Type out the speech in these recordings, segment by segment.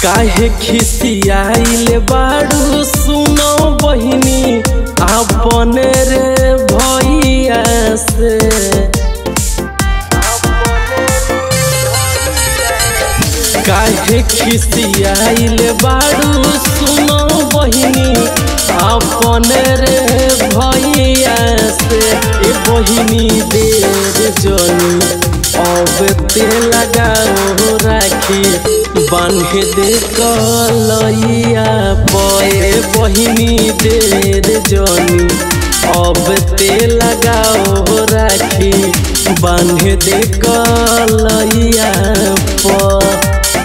काहे खिसियाइल बाड़ू सुनो बहिनी अपने रे भैया से काहे खिसियाइल बाड़ू सुनो बहिनी अपने रे भैया से ए बहिनी देर जनी अब ते लगाओ राखी बांध दे कलैया पए बहिनी देर जनी अब ते लगाओ राखी बांध दे कलैया प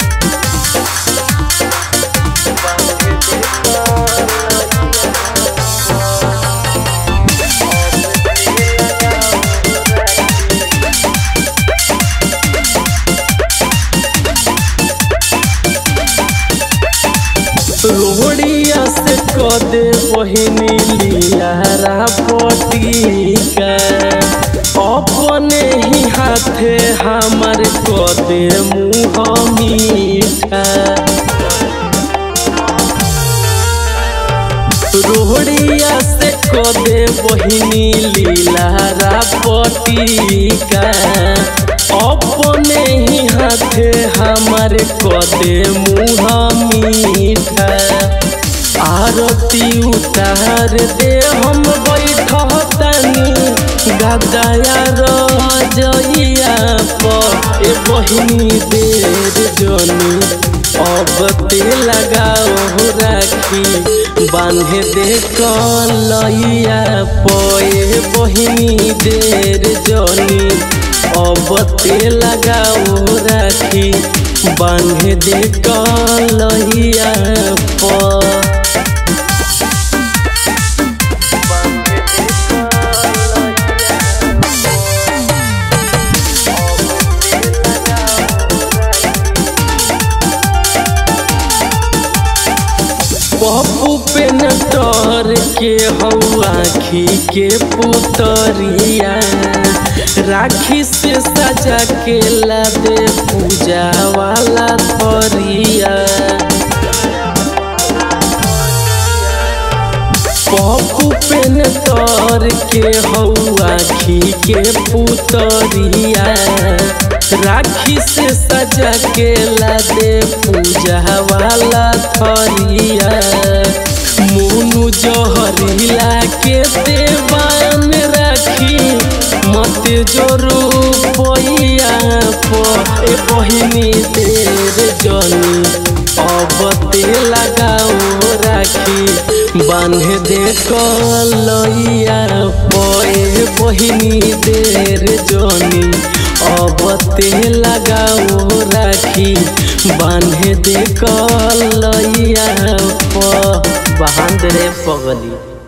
रोड़िया से कदे बहिनी लियारा पटिका अपने ही हाथे हमार कदे मुँह मीठा रोड़िया से कदे बहिनी लीलारा पटिका अपने ही हाथे हमार कदे मुँह मीठा आरती उतार दे हम बैठतनी गदाया रजइया पर ए बहिनी देर जनी अब ते लगाओ राखी बांध दे कलैया पए बहिनी देर जनी अब ते लगाओ राखी बांध दे कलैया प पप्पू पे नटर के हौ आखी के पुतरिया राखी से सजा के ला दे पूजा वाला थरिया पप्पू पे नटर के हौ आखी के पुतरिया राखी से सजा के ला दे पूजा वाला थरिया मुनु जहरीला के देवान राखी मत जोरू पैया प ए बहिनी देर जनी अब ते लगाओ राखी बांध दे कलैया पे बहिनी देर जनी अब ते लगाओ राखी बांध दे कलैया प बांध रे पगली